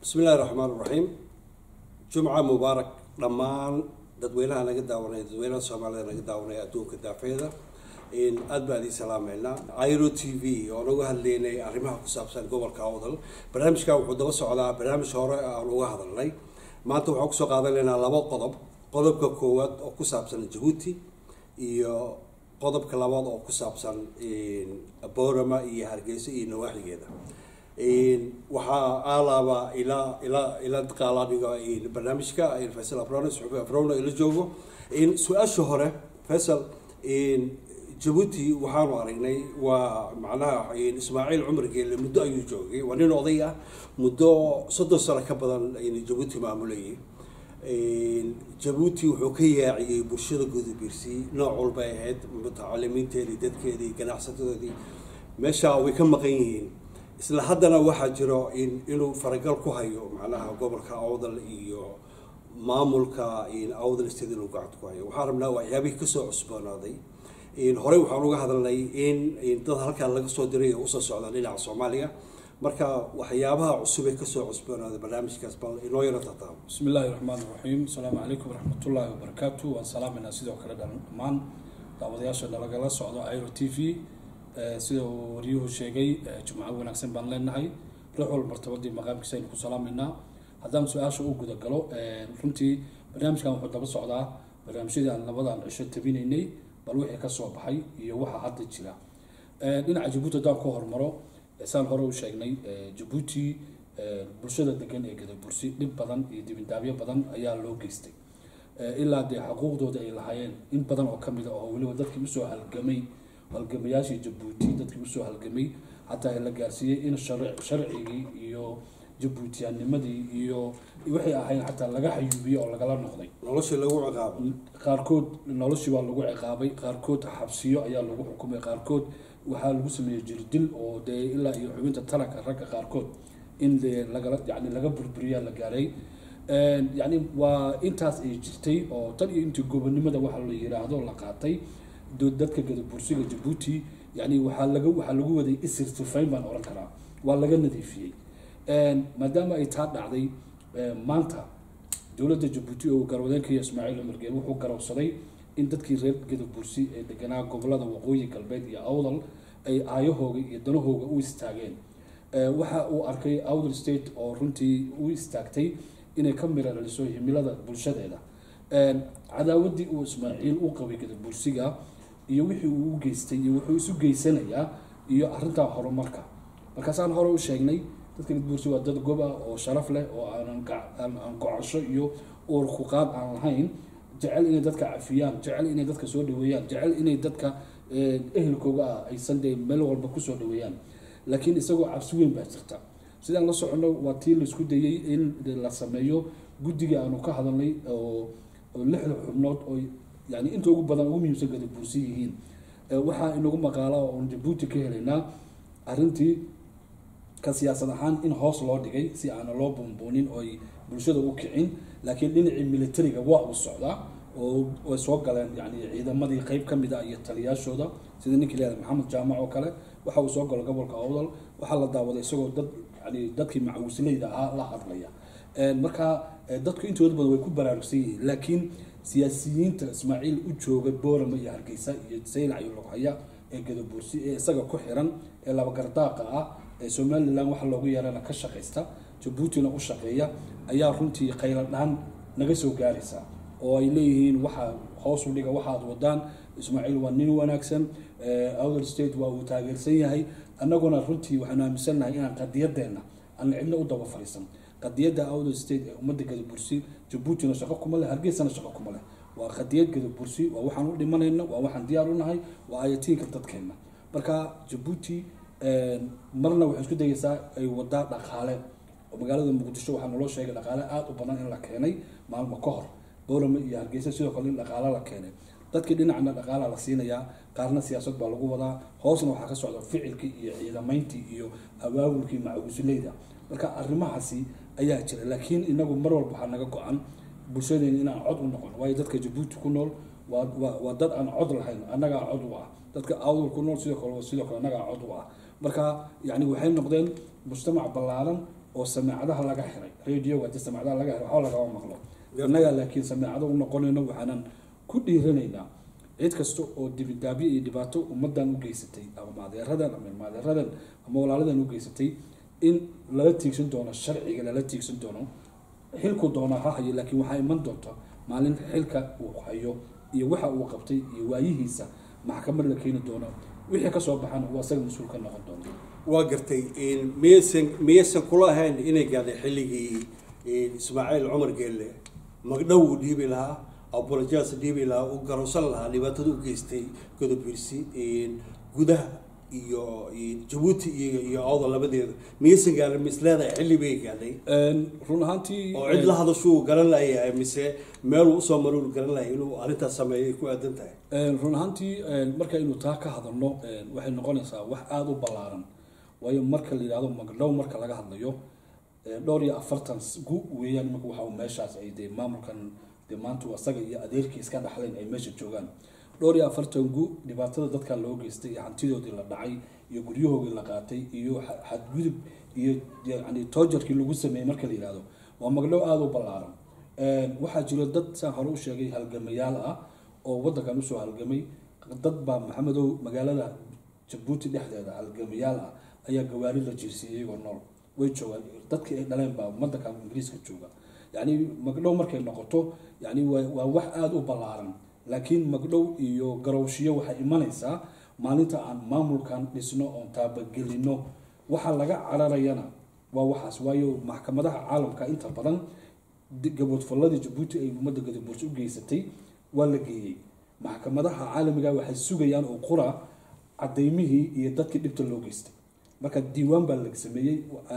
bismi illahi raxmaan raxiim jumca mubaarak dhammaan dadweynaha naga daawanaya dadweynaha soomaalida naga daawanaya adduunka daafeeda aad baan idin salaameynaa iro t v oo naga hadlaynay arrimaha ku saabsan gobolka awdal barnaamijka wuxuu daba socdaa barnaamij hore aan uga hadalnay maanta waxaan kusoo qaadanaynaa laba qodob qodobka koowaad oo ku saabsan jabuuti iyo qodobka labaad oo ku saabsan borama iyo hargeysa iyo nawaaxigeeda waxaa aalaaba ilaa ilaa ila qaalaadhiga barnaamijka faysal afrone suxufi afrone ila joogo su-aasha hore faysal jabuuti waxaanu aragnay waa macnaha ismaaciil cumar geelle muddo ayuu joogay waa nin oday ah muddo soddon sano ka badan jabuuti maamulayay jabuuti wuxuu ka yaaciyey bulshada gudubiirsi nooc walbay ahayd mutacalimiinteedii dadkeedii ganacsatadoodii meesha way ka maqan yihiin isla haddana waxaa jiro inuu faragal ku hayo macnaha gobolka awdal iyo maamulka awdal state inuu gacanta ku hayo waxaan rabnaa waxyaabihii kasoo cusboonaaday horey waxaan uga hadalnay in dad halkaa laga soo diray oo usoo socdaan dhinaca soomaaliya marka waxyaabaha cusub ee kasoo cusboonaaday barnaamijkaas bal inoo yaro tartaabo bismi illaahi raxmaan raxiim asalaamu calaykum waraxmatullaahi wabarakaatu waan salaameynaa sidoo kale dhammaan daawadayaasha nalagala socdo iro t v sida uu waryuhu sheegay jumco wanaagsan baan leenahay ruux wal martabadii maqaamkiisa aynu ku salaameynaa haddaan su-aasha u guda galo runtii barnaamijkan wuxuu daba socdaa barnaamijyadii aan labadan cisho tabinaynay bal wixii ka soo baxay iyo waxa hadda jira dhinaca jabuuti haddaan ku hormaro saan hore u sheegnay jabuuti bulshada degan ee gadabursi dhib badan iyo dibindaabyo badan ayaa loo geystay ilaa dee xuquuqdooda ay lahaayeen in badan oo kamid a oo weliba dadkii usoo halgamay halgamayaashii jabuuti dadkii usoo halgamay xataa la gaarsiiyey in sharcigii iyo jabuutiyaanimadii iyo waxay ahayn xataa laga xayuubiyey oo lagala noqday noloshii lagu ciqaabo qaarkood noloshii waa lagu ciqaabay qaarkood xabsiyo ayaa lagu xukumay qaarkood waxaa lagu sameeyey jirdil oo dee ilaa iyo xubinta taranka ragga qaarkood in de lagala yani laga burburiyaa la gaaray yani waa intaas ay jirtay oo tan iyo intii gobonimada waxa la yiraahdo la qaatay dadka gadabursiga jabuuti yani waxaa laga waxaa lagu waday isir sifayn baan oran karaa waa laga nadiifiyey maadaama ay taa dhacday maanta dowladda jabuuti oo garwadeenkaiyo ismaaciil cumar geel wuxuu garowsaday in dadkii reer gadabursi ee deganaa gobolada waqooyi galbeed iyo awdal ay aayahooga iyo danahooga u istaageen waxa uu arkay awdal state oo runtii u istaagtay inay ka mira dhaliso himilada bulshadeeda cadaawadii uu ismaaciil u qabay gadabursiga iyo wixii uu u geystay iyo wuxuu isu geysanayaa iyo arintaa horumarka markaasaan hore u sheegnay dadka gadabursi waa dad gob ah oo sharaf leh oo aanaan gocasho iyo uurkuqaad aan lahayn jecel inay dadka cafiyaan jecel inay dadka soo dhaweeyaan jecel inay dadka ehelkooga ah aysan dee meel walba kusoo dhaweeyaan laakiin isagoo cabsi weyn baa jirta sidaan la soconno waa tii laisku dayey in la sameeyo guddiga aanu ka hadalnay oo lixda xubnood oo yani inta ugu badan ugu muhiimsan gadabuursi yihiin waxaa inagu maqaala oon jabuuti ka helaynaa arrintii ka siyaasad ahaan in hoos loo dhigay si aana loo buunbuunin oo ay bulshada u kicin laakiin dhinacii militariga waa uu socdaa oo ay soo galeen yani ciidamadii qeyb ka mid a iyo taliyaashooda sida ninkii leeyahay maxamed jaamac oo kale waxa uu soo galo gobolka awdal waxaa la daawaday isagoo dad yani dadkii macawisleyda ahaa la hadlaya marka dadku intooda badan way ku baraarugsan yihiin laakiin siyaasiyiinta ismaaciil u jooga boorama iyo hargeysa iyo saylac iyo lughaya ee gadabuursi ee isaga ku xiran ee labagardaaqa ah ee somalilan waxa loogu yeerana ka shaqaysta jabuutina u shaqeeya ayaa runtii qayladhaan naga soo gaaraysa oo ay leeyihiin waxa hoos u dhiga waxaad wadaan ismaaciil waa nin wanaagsan outer state waa uu taageersan yahay annaguna runtii waxaanu aaminsannahay inaan qadiyadeena aan cidna u daba fariisan qadiyadda outer state ee ummadda gadabursi jabuutina shaqo kuma leh hargeysana shaqo kuma leh waa qadiyad gadabursi waa waxaan u dhimanayna waa waxaan diyaar u nahay waa ayatiinka dadkeenna marka jabuuti marna waxay isku dayeysaa ay wadaa dhaqaale oo magaalada muqdisho waxaa naloo sheegay dhaqaale aada u badan in la keenay maalmo ka hor boorame iyo hargeysa sidoo kale in dhaqaale la keenay dadkii dhinacna dhaqaala la siinayaa qaarna siyaasad baa lagu wadaa hoosna waxaa ka socda ficilkii iyo ciidamayntii iyo abaabulkii macawisuleyda marka arrimahaasi ayaa jira laakiin inagu mar walba waxaa naga go-an bulshadeena inaan cod u noqon waayo dadka jabuuti ku nool waa waa dad aan cod lahayn annagaa cod u ah dadka awdal ku nool sidoo kale sidoo kale annagaa cod u ah marka yani waxay noqdeen mujtamac ballaaran oo sameecadaha laga xiray radio hadii sameecadaha laga xiray waxba lagama maqlo innaga laakiin sameecado u noqonayno waxaanan ku dhiiranaynaa cid kasta oo dibidaabyo iyo dhibaato ummadan u geysatay ama maadeeradan ama maadeeradan ama walaaladan u geysatay in lala tiigsan doono sharciga lala tiigsan doono xilku doona ha hayo laakiin waxaa iman doonta maalin xilka uu hayo iyo waxa uu qabtay iyo waayihiisa maxkamad la keeni doono wixii kasoo baxana uu asaga mas-uul ka noqon doono waa gartay miyaysan miyaysan kula ahayn inay gaadhay xilligii ismaaciil cumar geelle magdhow uu dhiibi lahaa abulajaas dhiibi lahaa uu garowsan lahaa dhibaatada u geystay godobirsi gudaha iyo jabuuti iyo iyo awda labadeeda miyaysan gaadhay mis leedahay xilli bay gaadhay run ahaantii oo cid la hadashuu garan layahay mise meeluu usoo maruur garan lahay inuu arrintaas sameeyay ku aadan tahay run ahaantii markaynu taa ka hadalno waxay noqonaysaa wax aada u ballaaran waayo marka la yidhahdo magdhow marka laga hadlayo dhowr iyo afartan gu weeyaan imika waxa uu meeshaas ay dee maamulkan dee maanta asaga iyo adeerkii iska dhaxleen ay meesha joogaan dhowr iyo afartan gu dhibaatada dadka loo geystay iyo hantidoodii la dhacay iyo guryahoodii la qaatay iyo xadgudub iyo yani toojarkii lagu sameeyey marka la yihahdo waa magdhow aada u ballaaran waxaa jiro dad saan hore u sheegay halgamayaal ah oo waddankan usoo halgamay dad baa maxamedow magaalada jabuuti dhexdeeda halgamayaal ah ayaa gawaari la jiirsiiyey iyagoo nool way joogaan dadkii ay dhaleen baa waddankan ingiriiska jooga yani magdhow markay noqoto yani waa wax aada u ballaaran laakiin magdhow iyo garowshiyo waxay imanaysaa maalinta aan maamulkan dhisno oon taabagelino waxa laga cararayana waa waxaas waayo maxkamadaha caalamka inta badan gaboodfalladii jabuuti ay ummadda gadabuursi u geysatay waa la geeyey maxkamadaha caalamiga waxay sugayaan oo qura cadaymihii iyo dadkii dhibta loo geystay marka diiwaan baa la sameeyey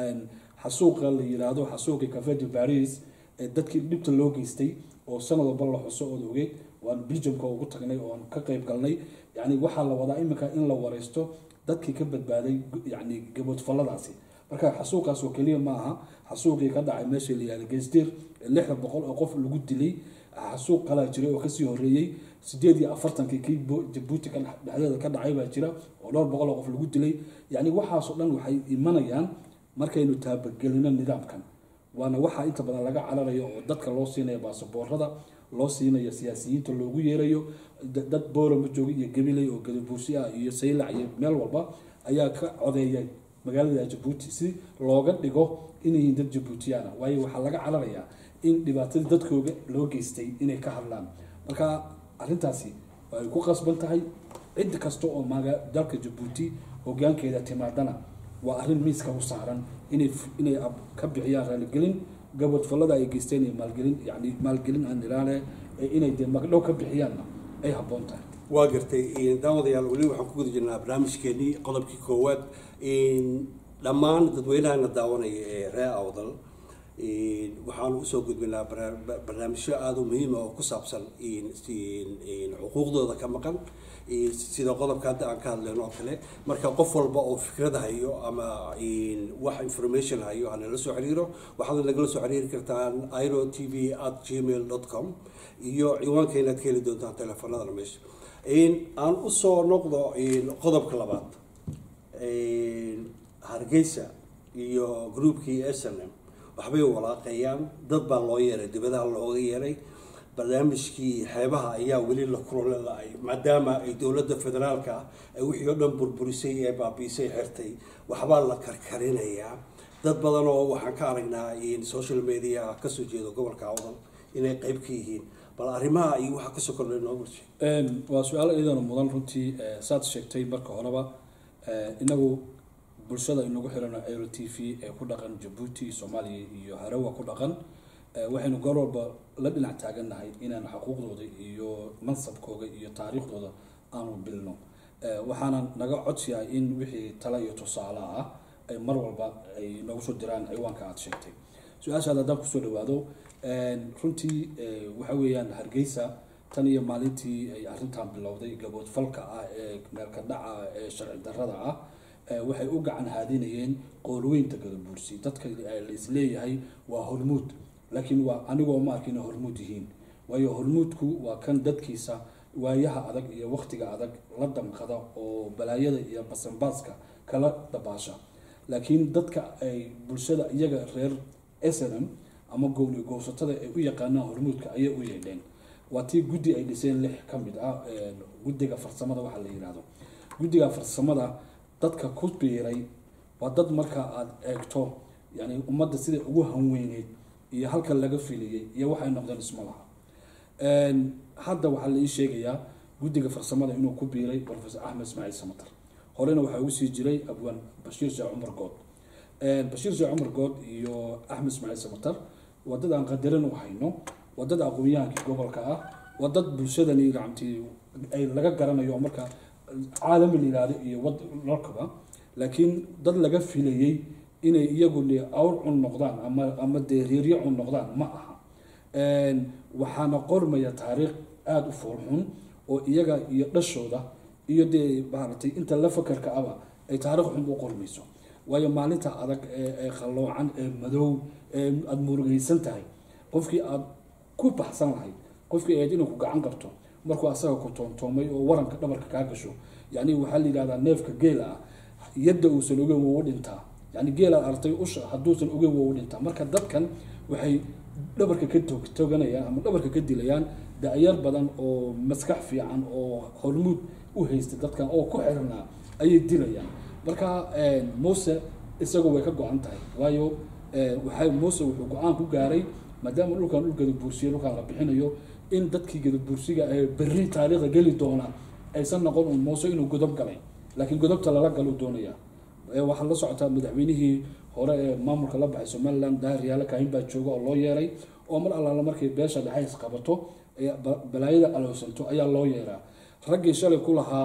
xasuuqa la yiraahdo xasuuqii cafe de paris ee dadkii dhibta loo geystay oo sanad walba la xuso ood ogeed waan belgiumka ugu tagnay oon ka qayb galnay yani waxaa la wadaa iminka in la wareysto dadkii ka badbaaday yani gaboodfalladaasi marka xasuuqaas oo keliya ma aha xasuuqii ka dhacay meesha la yihahdo geystir lixda boqol oo qof lagu dilay xasuuq kalaa jiray oo kasii horeeyey sideed iyo afartankii kii jabuuti dhexdeeda ka dhacay baa jira oo dhowr boqol oo qof lagu dilay yani waxaasoo dhan waxay imanayaan markaynu taabagelino nidaamkan waana waxaa inta badan laga cararayo oo dadka loo siinayo baasaboorada loo siinayo siyaasiyiinta loogu yeerayo dad boorama jooga iyo gabiley oo gadabuursi ah iyo saylac iyo meel walba ayaa ka codeeya magaalada jabuuti si looga dhigo inay dad jabuutiyaan ah waayo waxaa laga cararayaa in dhibaatadii dadkooga loo geystay inay ka hadlaan marka arrintaasi ay ku qasban tahay cid kasta oo maga dalka jabuuti hogaankeeda timaadana waa arrin miiska u saaran inay inay ka bixiyaan raaligelin gabadfallada ay geysteen iyo maalgelin yani maalgelin aan ilaale inay dee magdhow ka bixiyaanna ay habboon tahay waa gartay daawadayaal weli waxaan ku guda jirnaa barnaamijkeenii qodobkii koowaad dhammaan dadweynahana daawanaya ee reer awdal waxaan usoo gudbinaa barnaamijyo aada u muhiima oo ku saabsan xuquuqdooda ka maqan sida qodobka hadda aan ka hadlayno oo kale marka qof walba oo fikrad hayo ama wax information hayo hanala soo xiriiro waxaad nagala soo xiriiri kartaan iro t v at gmail dot com iyo ciwaanka inaad ka heli doontaan teleefanadana meesha aan usoo noqdo qodobka labaad hargeysa iyo groupkii s n m waxbay walaaqeeyaan dad baa loo yeeray dibadaha looga yeeray barnaamijkii xeebaha ayaa weli la kulole la-ay maadaama ay dowladda federaalka ah ay wixii oo dhan burburisay ee baabiisay xirtay waxbaa la karkarinayaa dad badan oo waxaan ka aragnaa social media kasoo jeedo gobolka awdal inay qeyb ka yihiin bal arrimaha iyo waxa kasoo kordhay noo bulshay waa su-aal iyadana mudan runtii saad sheegtay marka horeba inagu bulshada inagu xirano aero t v ee ku dhaqan jabuuti soomaaliya iyo harawa ku dhaqan waxaynu goor walba la dhinac taagannahay inaan xuquuqdooda iyo mansabkooda iyo taariikhdooda aanu bilno waxaana naga codsiyaa in wixii tala iyo tusaale ah ay mar walba ay nagu soo diraan ciwaanka aada sheegtay su-aashaad haddaan kusoo dhawaado runtii waxa weeyaan hargeysa tan iyo maalintii ay arrintan bilowday gaboodfalka ah ee meelka dhaca ee sharci darrada ah waxay u gacan haadinayeen qoolweynta gadabuursi dadka la isleeyahay waa hormuud laakiin waa anigoo ma arkin hormuud yihiin waayo hormuudku waa kan dadkiisa waayaha adag iyo waktiga adag la damqada oo balaayada iyo basanbaaska kala dabaasha laakiin dadka ay bulshada iyaga reer snm ama gowli gowsatada ay u yaqaanaan hormuudka ayay u yeedheen waa tii guddi ay dhiseen lix ka mid ah guddiga farsamada waxaa la yihahdo guddiga farsamada dadka ku biiray waa dad marka aada eegto yani ummadda siday ugu hanweyneyd iyo halka laga filiyey iyo waxay noqdeen isma laha hadda waxaa la ii sheegayaa guddiga farsamada inuu ku biiray professor axmed ismaaciil samatar horena waxaa ugu sii jiray abwaan bashiir sheekh cumar good bashiir sheekh cumar good iyo axmed ismaaciil samatar waa dad aan qadarin u hayno waa dad aqoon-yahankii gobolka ah waa dad bulshadani gacamtii ay laga garanayo marka caalami la yihahdo iyo wad lorkaba laakiin dad laga filayey inay iyagu de awr cun noqdaan ama ama dee reeryo cun noqdaan ma aha waxaana qormaya taariikh aada u foolxun oo iyaga iyo dhashooda iyo dee maaragtay inta la fakarka aba ay taarikh xun u qormayso waayo maalinta adag ee qalloocan ee madow ee aada murugaysan tahay qofkii aada ku baxsan lahayd qofkii aad inuu ku gacan qabto markuu asaga ku toontoomay oo waranka dhabarka kaa gasho yani waxaa la yidhahdaa neefka geela ah yadda uusan ogeyn wou dhintaa yani geelaad artay usha hadduusan ogeyn wou dhintaa marka dadkan waxay dhabarka ka toganayaan ama dhabarka ka dilayaan da-yar badan oo maskax fiican oo hormuud u haysta dadkan oo ku xirnaa ayay dilayaan marka muuse isagu way ka go-an tahay waayo waxa muuse wuxuu go-aan ku gaaray maadaama dhulkan dhul gadabuursiya dhulkaan la bixinayo in dadkii gadabuursiga ee berri taariikhda geli doona aysan noqon un muuse inuu godob galay laakiin godobta lala galu doonaya waxaa la socotaa madaxweynihii hore ee maamulka la baxay somaliland daahir yaala kaahin baa jooga oo loo yeeray oo mar allaala markay beesha dhexays qabato balaayada alowsanto ayaa loo yeeraa raggii shalay ku lahaa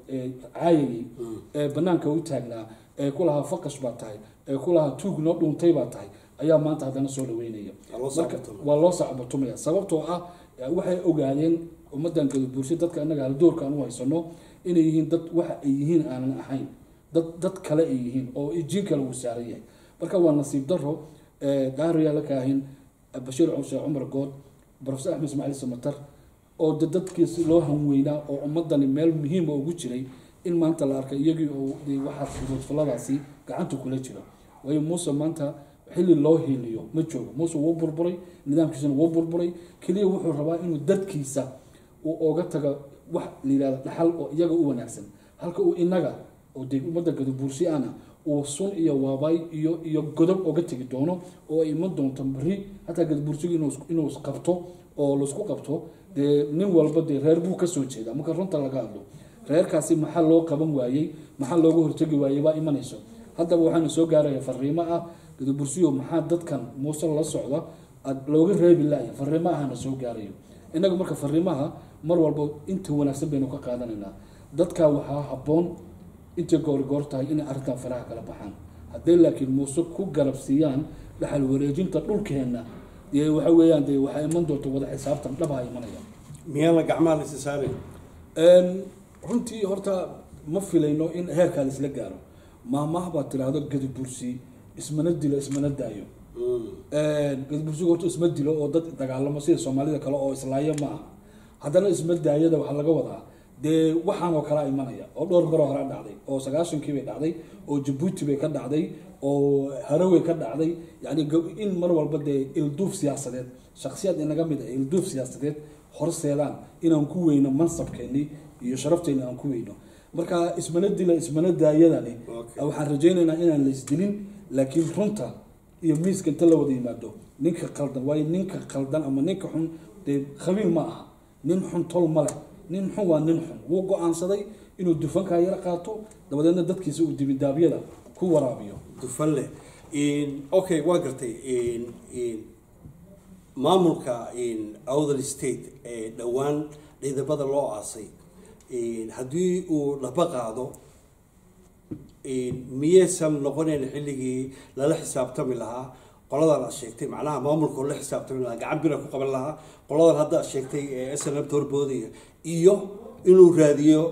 caayagii ee banaanka u taagnaa ee ku lahaa faqash baa tahay ee ku lahaa tuug noo dhuuntay baa tahay ayaa maanta haddana soo dhaweynaya marka waa loo sacbatumaya sababtoo ah waxay ogaadeen ummadan gadabuursha dadka annaga haldoorka aan u haysano inay yihiin dad waxa ay yihiin aanan ahayn dad dad kale ay yihiin oo jiin kale uu saaran yahay marka waa nasiib daro daariyaa la kaahin bashiir sheekh cumar good professor axmed ismaaciil samatar oo de dadkiisi loo hanweynaa oo ummadani meel muhiima ugu jiray in maanta la arkay iyagii oo waxaa fudoodfaladaasi gacanta kula jira waayo muuse maanta xilli loo hiiliyo ma joogo muuse wuu burburay nidaamkiisana wuu burburay keliya wuxuu rabaa inuu dadkiisa uu oga taga wax la yihahda dhaxal oo iyaga u wanaagsan halka uu inaga oo dee ummadda gadabuursi ana uu sun iyo waabaay iyo iyo godob oga tegi doono oo ay iman doonto beri hataa gadabuursigu inuu qabto oo laisku qabto dee nin walba dee reer buu kasoo jeeda marka runta laga hadlo reerkaasi maxaa loo qaban waayey maxaa looga hortegi waayey baa imanayso haddaba waxaana soo gaaraya fariimo ah gadabursiyo maxaa dadkan muuse la socda looga reebi laaya fariimo ahana soo gaarayo innaga marka fariimaha mar walba inta wanaagsan baynu ka qaadanaynaa dadka waxaa habboon intay goorgoor tahay inay arrintan faraha kala baxaan hadday laakiin muuse ku garabsiiyaan dhaxal wareejinta dhulkeenna dee waxa weeyaan dee waxaa iman doonta wada xisaabtan dhabaha imanaya miyaana gacmaha la isisaarin runtii horta ma filayno in heerkaa la isla gaaro maamaha baad tiraahdo gadabursi ismana dilo ismana daayo gadabursigu horta isma dilo oo dad dagaalamo sida soomaalida kale oo islaayo ma aha haddana isma daayada waxaa laga wadaa dee waxaan oo kalea imanaya oo dhowr maroo hore dhacday oo sagaashankii bay dhacday oo jabuuti bay ka dhacday oo harawey ka dhacday yani in mar walba dee ilduuf siyaasadeed shaksiyaad inaga mid ah ilduuf siyaasadeed horseedaan inaan ku weyno mansabkeeni iyo sharafteeni aan ku weyno marka ismana dila ismana daayadani waxaan rajaynaynaa inaan la isdilin laakiin runta iyo miiska inta la wada yimaado ninka qaldan waayo ninka qaldan ama ninka xun dee khabiir ma aha nin xun tol ma leh nin xun waa nin xun wuu go-aansaday inuu dufankaa yara qaato dabadeedna dadkiisa uu dibidaabyada ku waraabiyo dufan leh okay waa gartay maamulka outhern state ee dhowaan ciidamada loo aasay haddii uu dhaba qaado miyaysan noqonayn xilligii lala xisaabtami lahaa qoladan aad sheegtay macnaha maamulka oo la xisaabtami lahaa gacan bira ku qaban lahaa qoladan hadda aad sheegtay ee s n m horboodaya iyo inuu raadiyo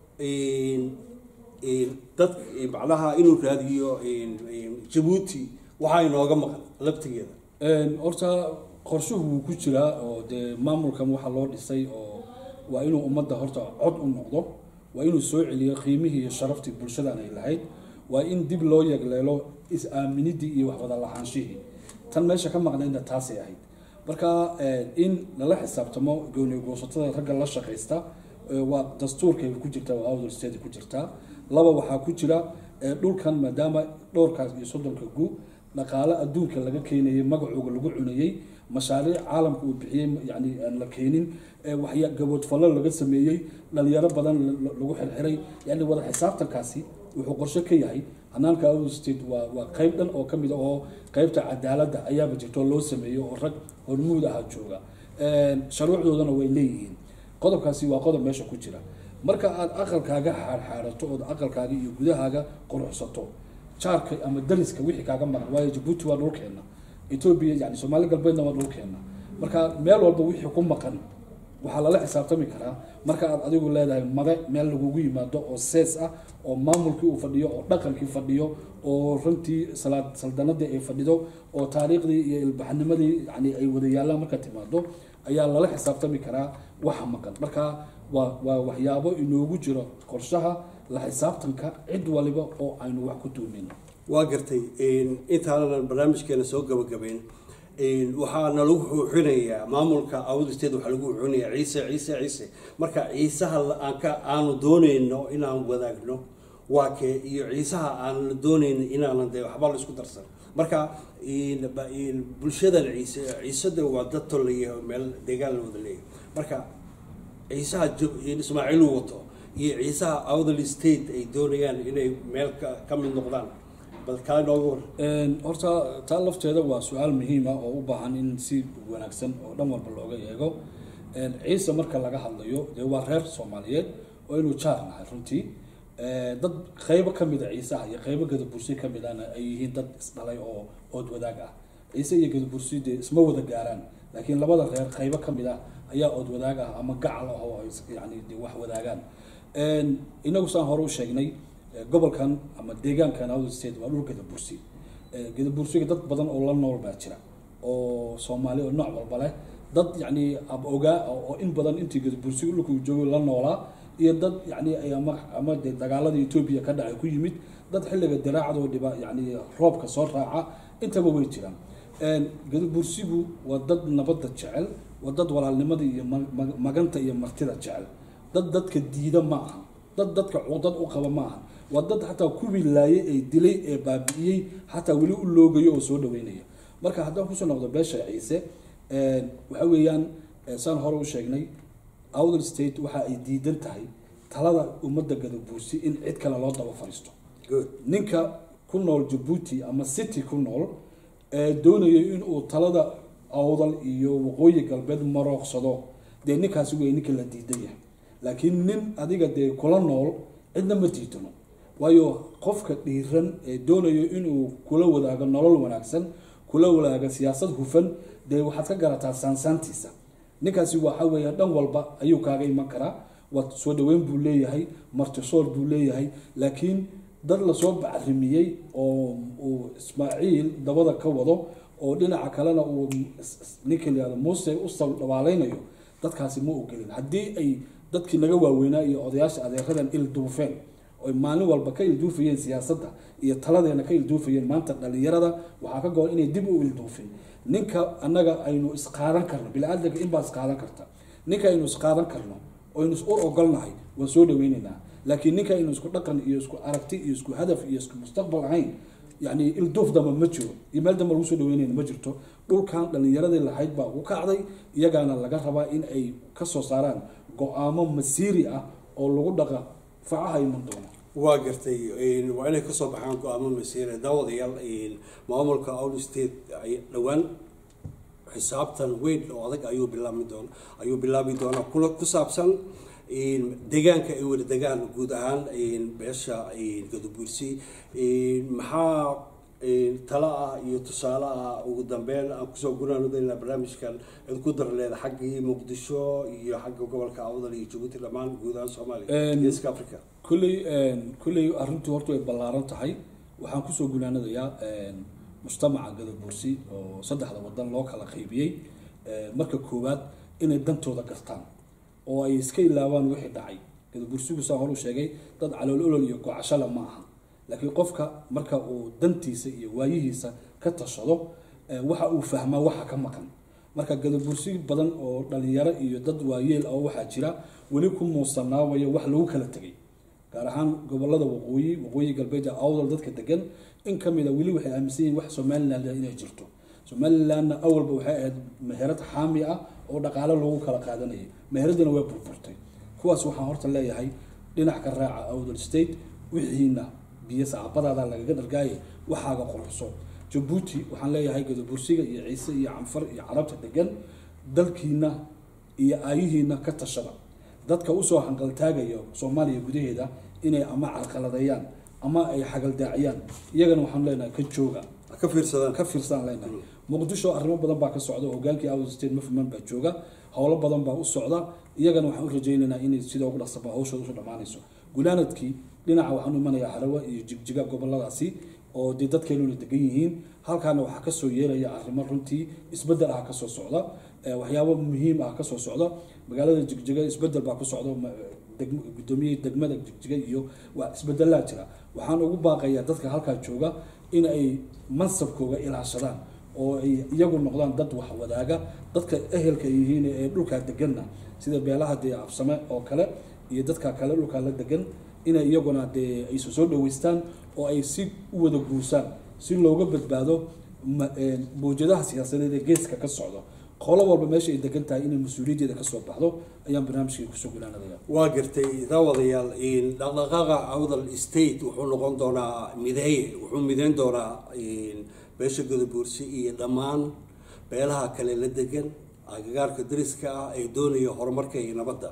dad macnaha inuu raadiyo jabuuti waxaa inooga maqan laftigeeda horta qorshuhu wuu ku jiraa oo dee maamulkan waxaa loo dhisay oo waa inuu ummadda horta cod u noqdo waa inuu soo celiyo qiimihii iyo sharaftii bulshadan ay lahayd waa in dib loo yegleelo is-aaminidii iyo waxwada lahaanshihii tan meesha ka maqnaydna taasay ahayd marka in lala xisaabtamo gooni goosatada ragga la shaqaysta waa dastuurkay ku jirtaa waa awdal state ku jirtaa laba waxaa ku jira dhulkan maadaama dhowrkaas iyo soddonka gu dhaqaale adduunka laga keenayay magacooga lagu cunayey mashaariic caalamka uu bixiyey yani aan la keenin waxya gaboodfallo laga sameeyey dhalinyaro badan lagu xirxiray yani wada xisaabtankaasi wuxuu qorshe ka yahay hanaanka awdal state waa waa qayb dhan oo kamid a oo qaybta cadaaladda ayaaba jirto loo sameeyo oo rag hormuud aha jooga sharuucdoodana way leeyihiin qodobkaasi waa qodob meesha ku jira marka aad aqalkaaga xaarxaarato ood aqalkaaga iyo gudahaaga quruxsato jaarka ama dariska wixii kaaga maqan waayo jabuuti waa dhulkeena etoobiya yani soomaali galbeedna waa dhulkeena marka meel walba wixii ku maqan waxaa lala xisaabtami karaa marka aad adigu leedahay made meel lagugu yimaado oo sees ah oo maamulkii uu fadhiyo oo dhaqankii fadhiyo oo runtii salaad saldanadii ay fadhido oo taariikhdii iyo ilbaxnimadii yani ay wada yaallaan marka timaado ayaa lala xisaabtami karaa waxa maqan marka waa waa waxyaabo inoogu jiro qorshaha la xisaabtanka cid waliba oo aynu wax ku tuumin waa gartay intaanan barnaamijkeena soo gabagabeyn waxaa nalagu xuuxinayaa maamulka awd state waxaa lagu xuuxinayaa ciise ciise ciise marka ciisaha aan ka aanu dooneyno inaan wadaagno waa kee iyo ciisaha aan la dooneyno inaanan de waxba la isku darsan marka bulshadan ciise ciisada waa dad tolaya meel deegaan la wada leeyahay marka ciisaha ismaaciil uu wato iyo ciisaha awdal state ay doonayaan inay meel ka mid noqdaan bal kaa nooga war horta taa lafteeda waa su-aal muhiim ah oo u baahan in si wanaagsan oo dhan walba looga eego ciise marka laga hadlayo dee waa reer soomaaliyeed oo inuu jaar nahay runtii dad qaybo kamid a ciisaha iyo qaybo gadabursi kamid ahna ay yihiin dad isdhalay oo ood wadaag ah ciise iyo gadabursi dee isma wada gaaraan laakiin labada reer qaybo kamid ah ayaa ood wadaag ah ama gacal ah oo yani de wax wadaagaan inagu saan hore u sheegnay gobolkan ama deegaankan awdal state waa dhul gadabursi gadabursiga dad badan oo la nool baa jira oo soomaali oo nooc walba leh dad yani ab ogaa oo in badan intii gadabursiga dhulka uu joogo la noolaa iyo dad yani ama ama de dagaalada etoobiya ka dhacay ku yimid dad xilliga diraacdoo dhiba yani roobka soo raaca intaba way jiraan gadabursigu waa dad nabadda jecel waa dad walaalnimada iyo maganta iyo martida jecel dad dadka diida ma aha dad dadka cudad u qaba ma aha waa dad xataa kuwii laayay ay dilay ee baabi'iyey xataa weli u loogayo oo soo dhaweynaya marka haddaan kusoo noqdo beesha ciise waxa weeyaan saan hore u sheegnay awdal state waxa ay diidan tahay talada ummadda gadabuursi in cid kale loo daba fariisto ninka ku nool jabuuti ama city ku nool ee doonaya inuu talada awdal iyo waqooyi galbeed marooqsado dee ninkaasi wey ninka la diidan yahay laakiin nin adiga dee kula nool cidna ma diidano waayo qofka dhiiran ee doonayo inuu kula wadaago nolol wanaagsan kula wadaago siyaasad hufan dee waxaad ka garataa saansaantiisa ninkaasi waxa weeya dhan walba ayuu kaaga iman karaa waa soo dhaweyn buu leeyahay martisoor buu leeyahay laakiin dad lasoo bacrimiyey oo uu ismaaciil dabada ka wado oo dhinaca kalena uu ninka layihahdo muuse u saldhabaaleynayo dadkaasi ma ogelin haddii ay dadkii naga waaweynaa iyo odayaasha adeeradan ilduufeen oy maalin walba ka ilduufayeen siyaasadda iyo taladeena ka ilduufayeen maanta dhalinyarada waxaa ka go-an inay dib u ilduufin ninka annaga aynu isqaadan karno bini-aadamka inbaa isqaadan karta ninka aynu isqaadan karno oynu is ur ogolnahay waan soo dhaweyneynaa laakiin ninka aynu isku dhaqan iyo isku aragti iyo isku hadaf iyo isku mustaqbal ahayn yani ilduuf damba ma jiro iyo meel damba lagu soo dhaweynayna ma jirto dhulkan dhalinyaradii lahayd baa ugu kacday iyagaana laga rabaa in ay kasoo saaraan go-aamo masiiri ah oo lagu dhaqa facaha iman doono waa gartay waa inay kasoo baxaan go-aamo masiire daawadayaal maamulka out state dhowaan xisaabtan weyn oo adag ayuu bilaabi doona ayuu bilaabi doonaa kula ku saabsan deegaanka ay wada degaan guud ahaan beesha gadabuursi maxaa talo ah iyo tusaale ah ugu dambeyn aan kusoo gunaanudayna barnaamijkan cid ku dar leeda xaggii muqdisho iyo xagga gobolka awdal iyo jabuuti dhammaan guud ahaan soomaaliya iyo iska africa kulley kulley arrintu horta way ballaaran tahay waxaan kusoo gunaanadayaa mujtamaca gadabuursi oo saddexda wadan loo kala qaybiyey marka koowaad inay dantooda gartaan oo ay iska ilaabaan wixii dhacay gadabuursigu saa horu sheegay dad calool olol iyo gocashale ma aha laakiin qofka marka uu dantiisa iyo waayihiisa ka tashado waxa uu fahmaa waxa ka maqan marka gadabursi badan oo dhalinyaro iyo dad waayeel oo waxaa jira weli ku muusanaawaya wax lagu kala tegay gaar ahaan gobolada waqooyi waqooyi galbeed ee awdal dadka degan in ka mid a weli waxay aaminsan yihin wax somaliland inay jirto somalilandna awalba waxay ahayd meherad xaami ah oo dhaqaale lagu kala qaadanayay meheradina way burburtay kuwaas waxaan horta leeyahay dhinac ka raaca awdal state wixiina biyo saacabadaada lagaga dhargaaye waxaaga quruxso jabuuti waxaan leeyahay gadabursiga iyo ciise iyo canfar iyo carabta degan dalkiina iyo aayihiina ka tashada dadka usoo hanqaltaagaya soomaaliya gudaheeda inay ama carqaladeeyaan ama ay xagaldaaciyaan iyagana waxaan leenahay ka jooga ka fiirsadaan ka fiirsadaan leenahay muqdisho arrimo badan baa ka socda hogaankii out state movement baa jooga howlo badan baa u socda iyagana waxaan u rajaynaynaa inay sida ugu dhaqsaba hawshooda usoo dhammaanayso gunaanadkii dhinaca waxaan imanayaa harawa iyo jigjiga goboladaasi oo dee dadkeenuna degan yihiin halkaana waxaa kasoo yeelaya arrimo runtii isbedel ah kasoo socda waxyaabo muhiim ah kasoo socda magaalada jigjiga isbedel baa ku socda gudoomiyihii degmada jigjiga iyo waa isbedelaa jira waxaan ugu baaqayaa dadka halkaa jooga in ay mansabkooga ilaashadaan oo ay iyagu noqdaan dad wax wadaaga dadka ehelka yihiin ee dhulkaa deganna sida beelaha dee absame oo kale iyo dadka kale dhulkaa la degan inay iyaguna dee aysu soo dhaweystaan oo ay si u wada guursaan si looga badbaado mawjadaha siyaasadeed ee geeska ka socdo qolo walba meesha ay degan tahay inay mas-uuliyaddeeda kasoo baxdo ayaan barnaamijkii kusoo gulaanadaya waa gartay daawadayaal dhaqdhaqaaqa awdal state wuxuu noqon doonaa mideeye wuxuu mideyn doonaa beesha godobuursi iyo dhammaan beelaha kale la degan agagaarka dariska ah ay doonaya horumarka iyo nabadda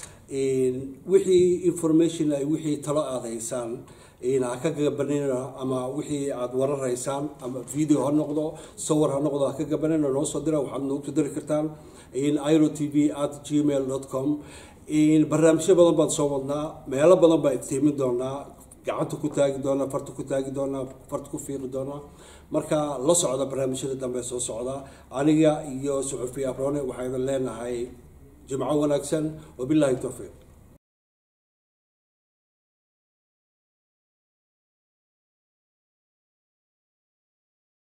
wixii information ay wixii talo aada haysaan ha ka gabanina ama wixii aada wararaysaan ama video ha noqdo sawir ha noqdo ha ka gabanina noo soo dira waxaad noogu diri kartaan iro t v at gmail com barnaamijyo badan baan soo wadnaa meelo badan baa iftiimin doonaa gacanta ku taagi doonaa farta ku taagi doonaa farta ku fiiri doonaa marka la socda barnaamijyada dambe soo socda aniga iyo suxufiya abrone waxaydan leenahay jimco wanaagsan wabillahi towfiiq